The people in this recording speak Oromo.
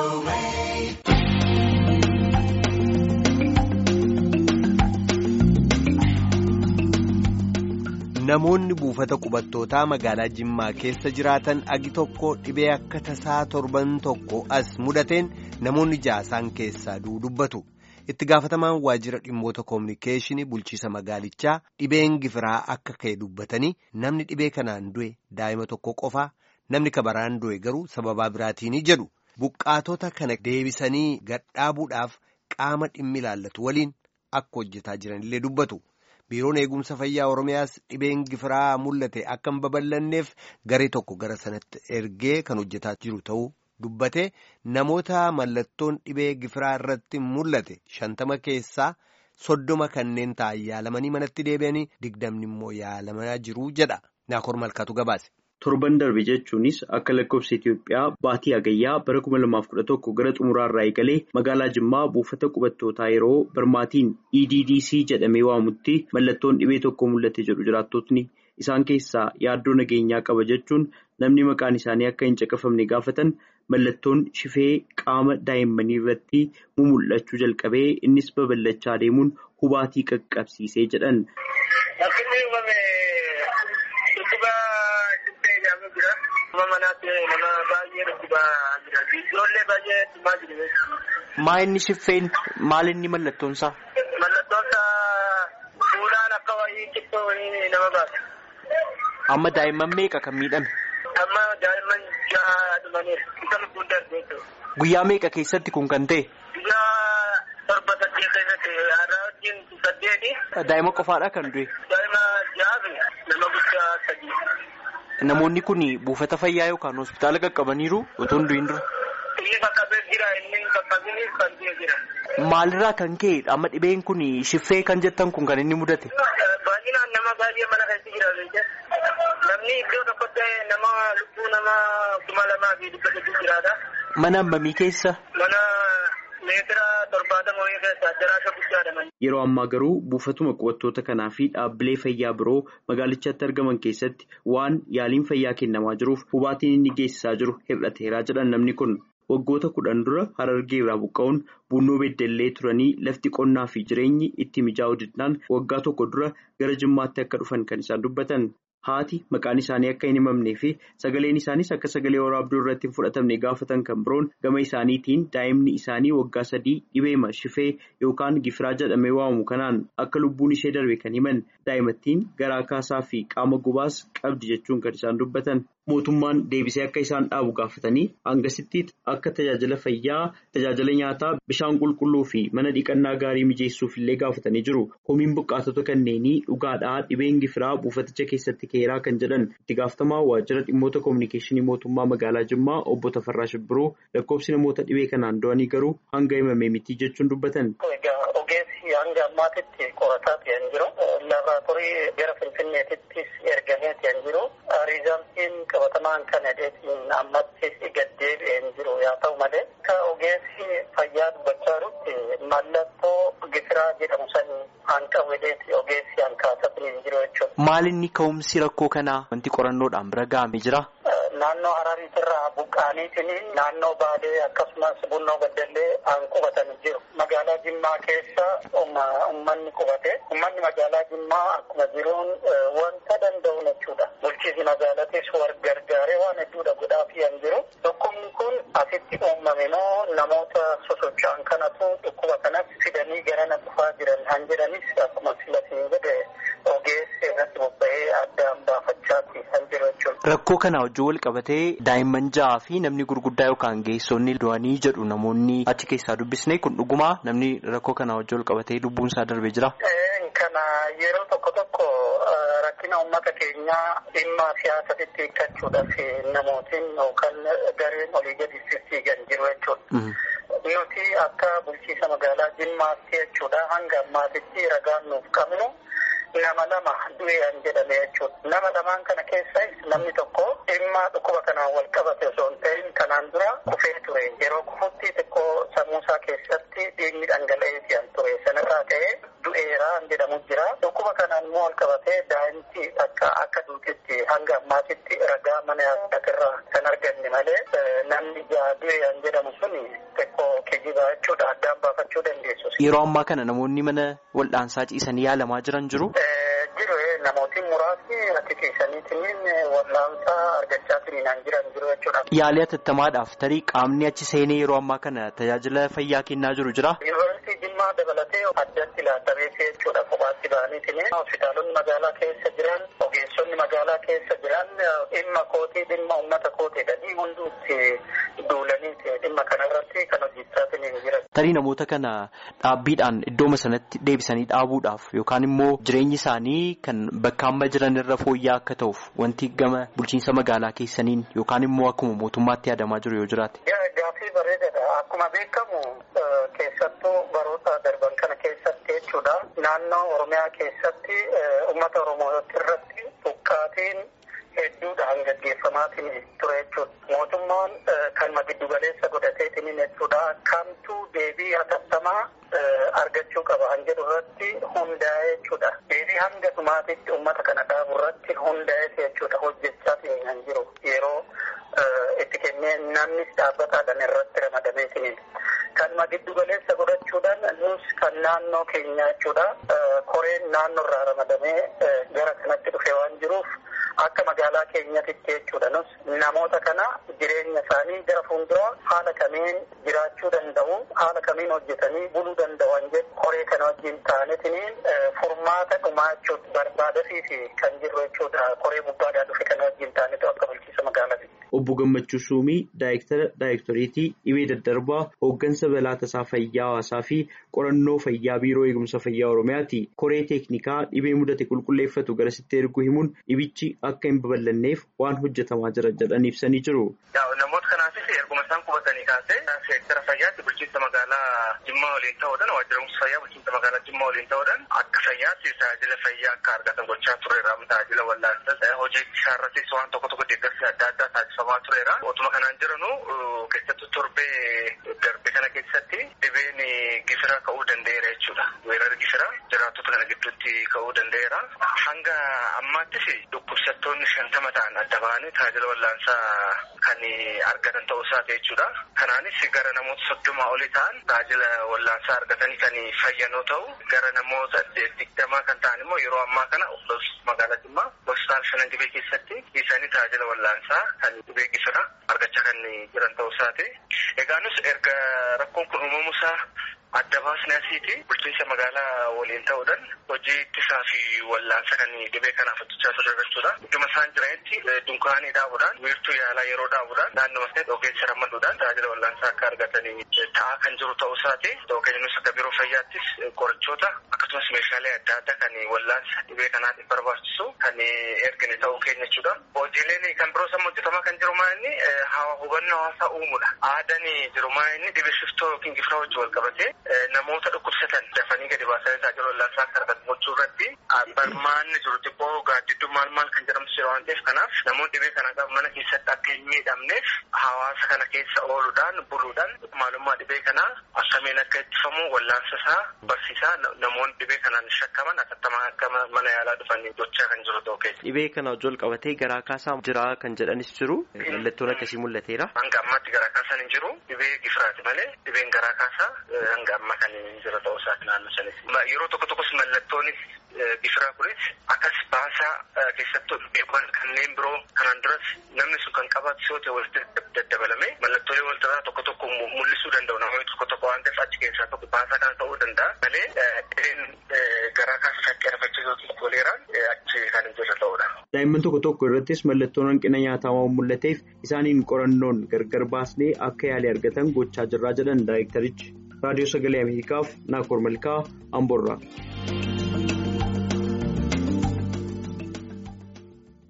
Namoonni buufata qubattootaa magaalaa Jimmaa keessa jiraatan agi tokko dhibee akka tasaa torban tokko as mudateen namoonni jaasaan keessaa dubbatu. Itti gaafatamaan waajjira dhimmoota koominikeeshinii bulchiisa magaalichaa dhibeen gifiraa akka ka'e dubbatanii namni dhibee kanaan du'e daa'ima tokko qofaa namni kabaraan du'e garuu sababaa biraatiin jedhu buqqaatota kana deebisanii gadhaabuudhaaf qaama dhimmi ilaallatu waliin akka hojjetaa jiranillee dubbatu. biiroon eegumsa fayyaa oromiyaas dhibeen gifiraa mul'ate akka hin babal'anneef garee tokko gara sanatti ergee kan hojjetaa jiru ta'uu dubbate namoota mallattoon dhibee gifiraa irratti mul'ate shantama keessaa soddoma kanneen ta'an yaalamanii manatti deebi'anii digdamni immoo yaalamaa jiru jedha naakoor malkaatu gabaase. torban darbe jechuunis akka lakkoofsa Itoophiyaa baatii hagayyaa bara 2011 gara xumuraarraa eegalee magaalaa Jimmaa buufata qubattootaa yeroo birmaatiin EDDC jedhamee waamutti mallattoon dhibee tokko mul'ate jedhu jiraattotni isaan keessaa yaaddoo nageenyaa qaba jechuun namni maqaan isaanii akka hin caqafamne gaafatan mallattoon shifee qaama daa'immanii irratti mul'achuu jalqabee innis babal'achaa deemuun hubaatii qaqqabsiisee jedhan. Maa inni shiffeen maal inni mallattoon isaa? Mallattoon isaa fuulaan akka wayii cittoo wayii nama baasa. Amma daa'imman meeqa kan miidhame? Amma daa'imman jaha dhumaniiru. Isa lubbuun darbee jiru. Guyyaa meeqa keessatti kun kan ta'e? Guyyaa torba saddeet keessatti haadha wajjin saddeeti. Daa'ima qofaadha kan du'e? Daa'ima jaha fi nama guddaa sadii. Namoonni kun buufata fayyaa yookaan hospitaala qaqqabaniiru otoo hin du'in dura. Inni qaqqabee jira inni qaqqabanii kan du'e jira. Maalirraa kan ka'e amma dhibeen kun shiffee kan jettan kun kan inni mudate? Baay'inaan nama baay'ee mana keessa jira. Namni iddoo tokkotti nama lubbuu nama kuma lamaa fi dhibba sadii jiraata. Mana hammamii keessa? Mana meetira torbaatama wayii keessa daraasa guddaadha. Yeroo ammaa garuu buufatuma qubattoota kanaa fi dhaabbilee fayyaa biroo magaalichatti argaman keessatti waan yaaliin fayyaa kennamaa jiruuf hubaatiin inni geessisaa jiru hir'ateeraa jedhan namni kun. Waggoota kudhan dura harargee irraa buqqa'uun bunnoo beddellee turanii lafti qonnaa fi jireenyi itti mijaa'uu didnaan waggaa tokko dura gara jimmaatti akka dhufan kan isaan dubbatan. Haati maqaan isaanii akka hin himamnee fi sagaleen isaanis akka sagalee waraabduu irratti hin fudhatamne gaafatan kan biroon gama isaaniitiin daa'imni isaanii waggaa sadii dhibeema shifee yookaan gifiraa jedhamee waamamu kanaan akka lubbuun ishee darbe kan himan daa'imattiin garaa kaasaa fi qaama gubaas qabdi jechuun kan isaan dubbatan. Mootummaan deebisee akka isaan dhaabu gaafatanii hangasitti akka tajaajila fayyaa, tajaajila nyaataa, bishaan qulqulluu fi mana dhiqannaa gaarii mijeessuuf illee gaafatanii jiru. Komiin buqqaatota kanneenii dhugaadhaa dhibeen gifiraa buufaticha keessatti ka'eeraa kan jedhan itti gaafatamaa waajjira dhimmoota koominikeeshinii mootummaa magaalaa Jimmaa obbo Tafarraa Shibbiroo lakkoofsi namoota dhibee kanaan du'anii garuu hanga himamee miti jechuun dubbatan. Ogeessi hanga ammaatitti qorataa ta'an jiru. Laaboraatoorii gara Finfinneetittis ergamee ta'an jiru. Riizaaltiin qabatamaan kan hedheetiin ammatti gad deebi'een jiru yaa ta'u malee akka ogeessi fayyaa dubbachaa jirutti mallattoo gifiraa jedhamu san hanqabu hedheeti ogeessi hanqaasatiin hin jiru jechuudha. Maal inni ka'umsi rakkoo kanaa wanti qorannoodhaan bira ga'amee jira? Naannoo Harariitirraa buqqaaniitiin naannoo Baalee akkasumas Bunnoo Baddallee aan qubatan jiru. Magaalaa Jimmaa keessa uummanni qubate. Uummanni magaalaa Jimmaa akkuma jiruun wanta danda'u jechuudha. Bulchiisi magaalatis wal gargaaree waan hedduudha godhaafii hin jiru. Dhukkubni kun asitti uumame moo namoota sosocho'an kanatu dhukkuba kanas fidanii garana dhufaa jiran han jedhanis akkuma silatiin jedhe ogeessi irratti bobba'ee addaan baafachaati kan jiru jechuudha. Rakkoo kana wajjin wal qabatee daa'imman ja'aa fi namni gurguddaa yookaan geessonni du'anii jedhu namoonni achi keessaa dubbisne kun dhugumaa namni rakkoo kana wajjin wal qabatee lubbuun isaa darbee jira. Kana yeroo tokko tokko rakkina uummata keenyaa dhimma siyaasatti hiikkachuudhaaf namootiin yookaan gareen olii gadi fiigan jiru jechuudha. Nuti akka bulchiisa magaalaa Jimmaatti jechuudha hanga ammaatitti ragaan nuuf qabnu nama lama du'eeran jedhame jechuudha. Nama lamaan kana keessas namni tokko dhimma dhukkuba kanaan wal qabate osoo hin ta'in kanaan dura kufee ture. Yeroo kufutti xiqqoo sammuusaa keessatti dhiigni dhangala'ee fi'an ture. Sanarraa ka'ee du'eeraan jedhamu jira. Dhukkuba kanaan immoo wal qabatee daa'imti akka akka duutetti hanga ammaatitti ragaa mana yaalaarraa kan arganne malee namni du'eeran jedhamu suni xiqqoo kijiba jechuudha. Addaan baafachuu dandeessu. Yeroo ammaa kana namoonni mana wal'aansaa ciisanii yaalamaa jiran jiru. Jiru namooti muraasni ati keessaniitiin wal'aansaa argachaa turanii jiran jiru jechuudha. Yaalii atattamaadhaaf tarii qaamni achi seenee yeroo ammaa kana tajaajila fayyaa kennaa jiru jira. Yuunivarsiitii Jimmaa dabalatee addatti ilaalamee jechuudha kophaatti ba'aniitiin hospitaalonni magaalaa keessa jiran ogeessonni magaalaa keessa jiran dhimma kootii dhimma uummata kootee dhadhii hunduutti duulanii dhimma kanarratti kan hojjechaa jiran. Tarii namoota kana dhaabbiidhaan iddooma sanatti deebisanii dhaabuudhaaf yookaan immoo jireenyi isaanii kan bakka amma jiran irra fooyya'aa akka ta'uuf wanti gama bulchiinsa magaalaa keessaniin yookaan immoo akkuma mootummaatti yaadamaa jiru yoo jiraate. Gaaffii bareedaadha. Akkuma beekamu keessattuu baroota darban kana keessatti jechuudha. Naannoo Oromiyaa keessatti uummata Oromoo irratti buqqaatiin hedduudhaan gaggeeffamaatiin ture jechuudha. Mootummaan kan giddu galeessa godhateetiin jechuudha. Kamtuu deebii hatattamaa argachuu qaba kan jedhu irratti hundaa'ee jechuudha. Deebii hanga dhumaatitti uummata kana dhaabu irratti hundaa'ee jechuudha hojjechaatiin kan jiru yeroo itti kennee namnis dhaabbataadhaan irratti ramadameetiin. Kanuma giddu galeessa godhachuudhaan nus kan naannoo keenya jechuudha. Koreen naannoo irraa ramadamee gara kanatti dhufe waan jiruuf akka magaalaa keenyatitti jechuudha. Nus namoota kana jireenya isaanii gara fuulduraa haala kamiin jiraachuu danda'u, haala kamiin hojjetanii buluu danda'an jedhu koree kana wajjin ta'aniitiin furmaata dhumaa jechuudha barbaadasiifi kan jirru jechuudha. Koree gubbaadhaa dhufe kana wajjin ta'aniitu akka bulchiisa magaalaati. Obbo Gammachuu Suumii Daayirektara Daayirektoreetii Dhibee Daddarbaa hooggansa balaa tasaa fayyaa hawaasaa fi qorannoo fayyaa biiroo eegumsa fayyaa Oromiyaati. Koree teeknikaa dhibee mudate qulqulleeffatu garasitti erguu himuun dhibichi akka hin babal'anneef waan hojjetamaa jira jedhan ibsanii jiru. Namoota kanaafis erguma isaan qubatanii kaasee seektara fayyaatti bulchiinsa magaalaa Jimmaa waliin ta'uudhaan waajjira eegumsa fayyaa bulchiinsa magaalaa Jimmaa waliin ta'uudhaan akka fayyaatti tajaajila fayyaa akka argatan gochaa tureera. Tajaajila wallaansaa hojii isaarrattis waan tokko tokko deeggarsi adda addaa taasifamaa tureera. Otuma kanaan jiranu keessattuu torbee darbe kana keessatti dhibeen gifira ka'uu danda'eera jechuudha. Weerarri gifira jiraattota kana gidduutti ka'uu danda'eera. Hanga ammaattis dhukkubsattoonni shantama ta'an adda ba'anii tajaajila wallaansaa kan argatan ta'uu isaati jechuudha. Kanaanis gara namoota soddomaa olii ta'an tajaajila wallaansaa argatanii kan fayyanoo ta'u gara namoota digdamaa kan ta'an immoo yeroo ammaa kana magaalaa Jimmaa hospitaala shanan dhibee keessatti isaanii tajaajila wallaansaa kan dhibee gifira argachaa kan jiran ta'uu isaati. Egaa nus erga rakkoon kun uumamuusaa adda baasne asiiti bulchiinsa magaalaa waliin ta'uudhaan hojii ittisaa fi wallaansa kan dhibee kanaaf hojjechaa turre jechuudha. Idduma isaan jiranitti dunkaanii dhaabuudhaan wiirtuu yaalaa yeroo dhaabuudhaan naannoo sanatti ogeessa ramaduudhaan tajaajila wallaansaa akka argatanii ta'aa kan jiru ta'uu isaati. Ta'uu keenya nus akka biiroo fayyaattis qorichoota akkasumas meeshaalee adda addaa kan wallaansa dhibee kanaatiif barbaachisu kan ergine ta'uu keenya jechuudha. Hojiileen kan biroo sama hojjetamaa kan jiru maa inni hubannoo hawaasaa uumuudha. Aadaan jiru maa inni dhibee shiftoo yookiin gifiraa wajjin wal qabatee namoota dhukkubsatan dafanii gadi baasanii tajaajila wallaansaa akka argatan gochuu irratti barmaanni jiru xiqqoo gaaddidduu maal maal kan jedhamtu jira waan ta'eef kanaaf namoonni dhibee kana qaban mana keessatti akka hin miidhamneef hawaasa kana keessa ooluudhaan buluudhaan maalummaa dhibee kanaa akkamiin akka ittifamu wallaansa isaa barsiisaa namoonni dhibee kanaan shakkaman atattamaa akka mana yaalaa dhufanii gochaa kan jiru ta'uu keessa. Dhibee kana wajjin qabatee garaa kaasaa jira kan jedhanis jiru mallattoon akkasii mul'ateera. Hanga ammaatti garaa kaasaan hin jiru dhibee gifiraati malee dhibeen garaa kaasaa hanga amma kan jira ta'uu isaati naannoo sanis. Yeroo tokko tokkos mallattoonis gifiraa kunis akkas baasaa keessattuu dhibeewwan kanneen biroo kanaan duras namni sun kan qabaatu yoo ta'e walitti daddabalame mallattoolee walirraa tokko tokko mul'isuu danda'u namoonni tokko tokko waan ta'eef achi keessaa tokko baasaa kana ta'uu danda'a malee dhibeen garaa kaasa shakkii arfachiisuu koleeraan achi kan jira ta'uudha. Daa'imman tokko tokko irrattis mallattoon hanqina nyaataa waan mul'ateef isaaniin qorannoon gargar baasnee akka yaalii argatan gochaa jirraa jedhan daayirektarichi. raadiyoo sagalee ameerikaaf naakoor malkaa amboorraa.